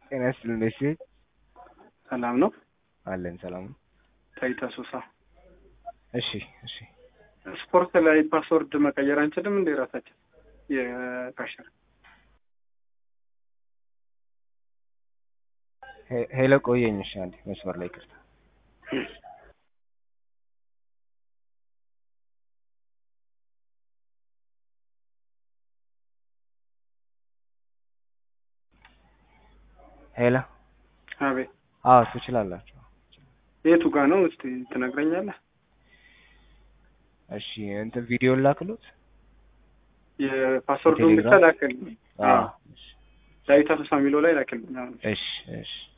ጤና ይስጥልኝ ደሴ ሰላም ነው አለን ሰላም ነው። ታይታ ሱሳ እሺ እሺ ስፖርት ላይ ፓስወርድ መቀየር አንችልም እንደ ራሳችን የካሸር ሄ- ሄሎ ቆየኝ። እሺ አንዴ መስመር ላይ ቅርታ ሄሎ አቤት አዎ ትችላላችሁ። የቱ ጋ ነው እስቲ ትነግረኛለህ እሺ እንትን ቪዲዮ ላክሉት። የፓስወርዱን ብቻ ቴሌግራም? ላክልኝ አዎ ዳዊት አሶሳ የሚለው ላይ ላክልኝ አሁን እሺ እሺ